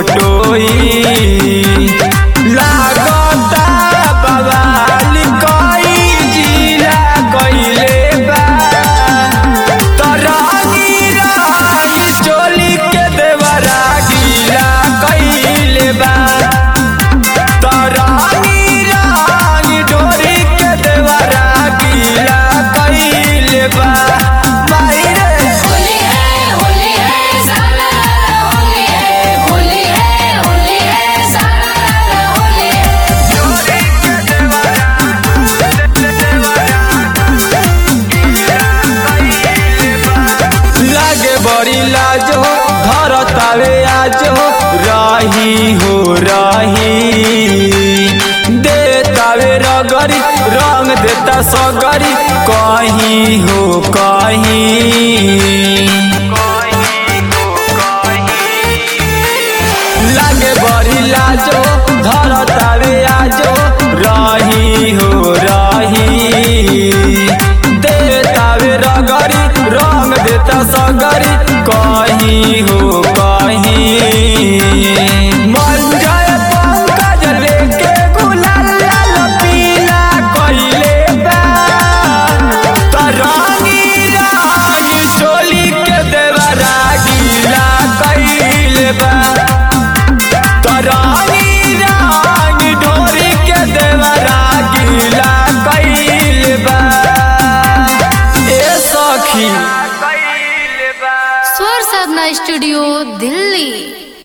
टोई लागता बवाल कई जिला कइले बा तरानी रानी चोली के देवरा गीला कइले बा तरानी रानी डोरी के देवरा गीला कइले बा माई रे होली है होली है सारा होली है होली है होली है सारा होली है लागे बड़ी लाज हो घर तावे आज हो राही हो राही दे तावे रगरी रंग देता सगरी कहीं हो कहीं लागे बड़ी लाज हो घर तावे आज हो राही हो राही दे तावे रगरी रंग देता सगरी कहीं हो